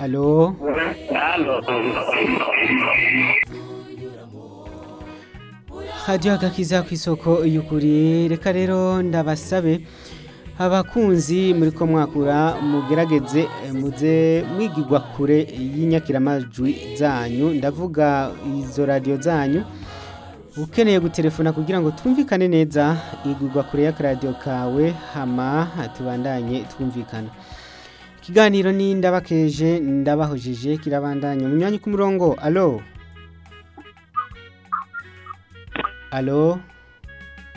alo Halo. hadiyo agakiza ku isoko y'ukuri reka rero ndabasabe abakunzi muri ko mwakura mugerageze eh, muze mwigirwa kure y'inyakiramajwi zanyu ndavuga izo radiyo zanyu ukeneye gutelefona kugira ngo twumvikane neza igurwa kure y'akaradiyo kawe hama tubandanye twumvikana ikiganiro ni ndabakeje ndabahojeje kirabandanya mu myanya ku murongo alo alo